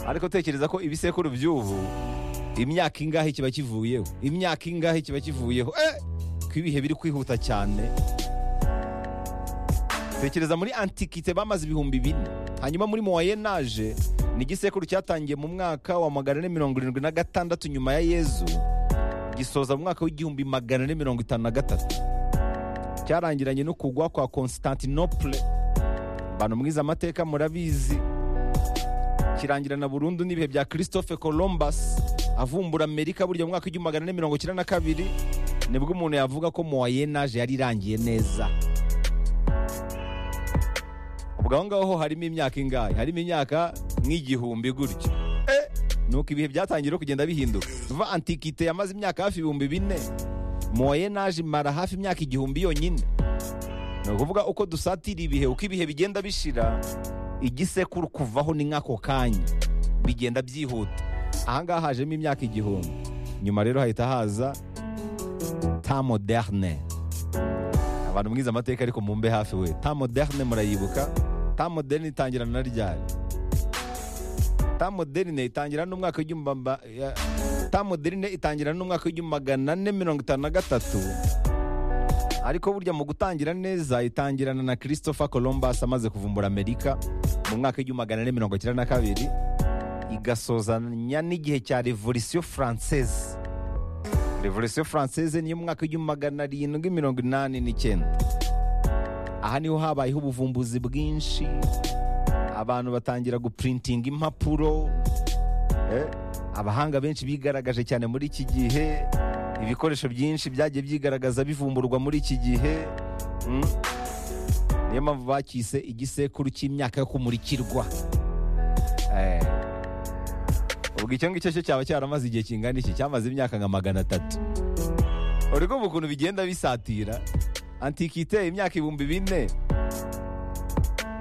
ariko tekereza ko ibisekuru by'ubu imyaka ingahe kiba kivuyeho imyaka ingahe kiba kivuyeho eh! ko ibihe biri kwihuta cyane tekereza muri antikite bamaze ibihumbi bine hanyuma muri moyenaje ni igisekuru cyatangiye mu mwaka wa magana ane mirongo irindwi na gatandatu nyuma ya yezu gisoza mu mwaka w'igihumbi magana ane mirongo itanu na gatatu cyarangiranye no kugwa kwa constantinople bantu mwiza amateka murabizi kirangirana burundu n'ibihe bya christophe columbus avumbura amerika burya mu mwaka w'igihumbi magana ane mirongo icyenda na kabiri nibwo umuntu yavuga ko moyenaje yari irangiye neza ubwo aho ngaho harimo imyaka ingahe harimo imyaka nk'igihumbi gutyo Eh, nuko ibihe byatangiye no kugenda bihinduka va antikite yamaze imyaka hafi ibihumbi bine moyenaje imara hafi imyaka igihumbi yonyine ni ukuvuga uko dusatira ibihe uko ibihe bigenda bishira igisekuru kuvaho ni nk'ako kanya bigenda byihuta ahangaha hajemo imyaka igihumbi nyuma rero hahita haza ta moderne abantu mwize amateka ariko mumbe hafi we ta moderne murayibuka ta moderne itangirana na ryari ta moderne itangira n'umwaka w'igihumbi ma- ya- ta moderne itangira n'umwaka w'igihumbi magana ane mirongo itanu na gatatu ariko burya mu gutangira neza itangirana na christopher columbus amaze kuvumbura amerika mu mwaka w'igihumbi magana ane mirongo icyenda na kabiri igasozanya n'igihe cya revolisiyo francese revolisiyo francese niyo mwaka w'igihumbi magana arindwi mirongo inani n'icyenda aha niho habayeho ubuvumbuzi bwinshi abantu batangira gupurintinga impapuro eh, abahanga benshi bigaragaje cyane muri iki gihe ibikoresho byinshi byagiye byigaragaza bivumburwa muri iki gihe mm. niyo mpamvu bacyise igisekuru cy'imyaka yo kumurikirwa Eh, ubwo icyo ngicyo cyo cyaba cyaramaze igihe kingana iki cyamaze imyaka nka magana atatu uri kumva ukuntu bigenda bisatira antikite imyaka ibihumbi bine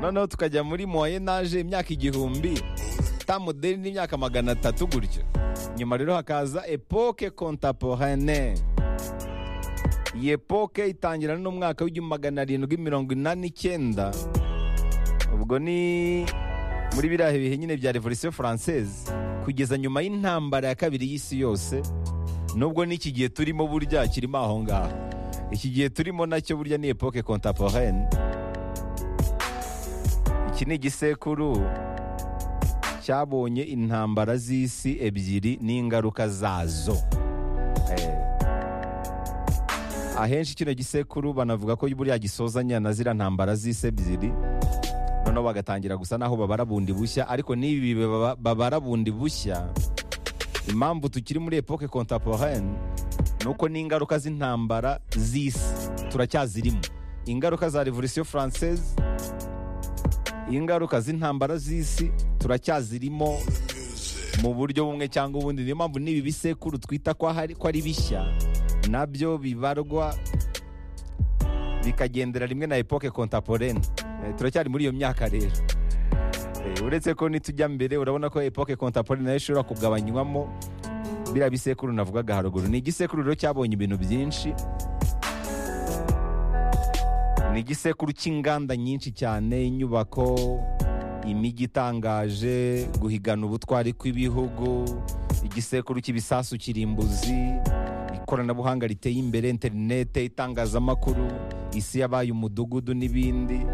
noneho tukajya muri moyenaje imyaka igihumbi ta moderne n'imyaka magana atatu gutyo nyuma rero hakaza epoke kontaporane iyi epoke itangira n'umwaka w'igihumbi magana arindwi mirongo inani n'icyenda ubwo ni muri biriya bihe nyine bya revolisiyo faransese kugeza nyuma y'intambara ya kabiri y'isi yose nubwo n'iki gihe turimo burya kirimo aho ngaho iki gihe turimo nacyo burya ni epoke kontaporene iki ni igisekuru cyabonye intambara z'isi ebyiri n'ingaruka zazo Eh. ahenshi kino gisekuru banavuga ko buriya gisozanya na ziriya ntambara z'isi ebyiri noneho bagatangira gusa n'aho babara bundi bushya ariko n'ibi baba- babara bundi bushya impamvu tukiri muri epoke kontaporene ni uko n'ingaruka z'intambara z'isi turacyazirimo ingaruka za revolisiyo faransese ingaruka z'intambara z'isi turacyazirimo mu buryo bumwe cyangwa ubundi niyo mpamvu n'ibi bisekuru twita ko hari- ko ari bishya nabyo bibarwa bikagendera rimwe na epoke kontaporene turacyari muri iyo myaka rero Eh, uretse ko nitujya mbere urabona ko epoke kontaporene nayo ishobora kugabanywamo biriya bisekuru navugaga haruguru ni igisekuru rero cyabonye ibintu byinshi ni igisekuru cy'inganda nyinshi cyane inyubako imijyi itangaje guhigana ubutwari kw'ibihugu igisekuru cy'ibisasu kirimbuzi ikoranabuhanga riteye imbere interinete itangazamakuru isi yabaye umudugudu n'ibindi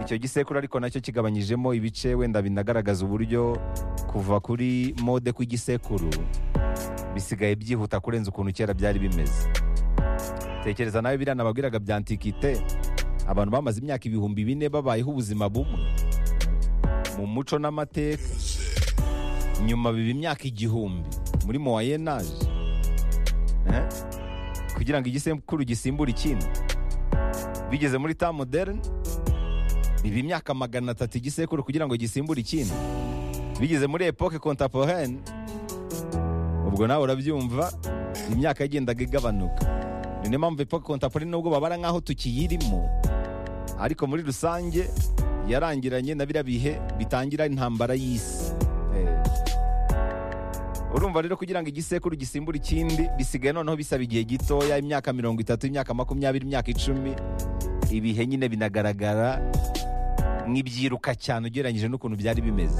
icyo gisekuru ariko nacyo kigabanyijemo ibice wenda binagaragaza uburyo kuva kuri mode kw'igisekuru bisigaye byihuta kurenza ukuntu kera byari bimeze tekereza nawe biriya nababwiraga bya antikite abantu bamaze imyaka ibihumbi bine babayeho ubuzima bumwe mu muco n'amateka nyuma biba imyaka igihumbi muri moyenaje eh? kugira ngo igisekuru gisimbure ikindi bigeze muri ta moderne biba imyaka magana atatu igisekuru kugira ngo gisimbure ikindi bigeze muri epoke kontaporene ubwo nawe urabyumva imyaka yagendaga igabanuka ni niyo mpamvu epoke kontaporene nubwo babara nk'aho tukiyirimo ariko muri rusange yarangiranye na biriya bihe bitangira intambara y'isi Eh. urumva rero kugira ngo igisekuru gisimbure ikindi bisigaye noneho bisaba igihe gitoya imyaka mirongo itatu imyaka makumyabiri imyaka icumi ibihe nyine binagaragara nk'ibyiruka cyane ugereranyije n'ukuntu byari bimeze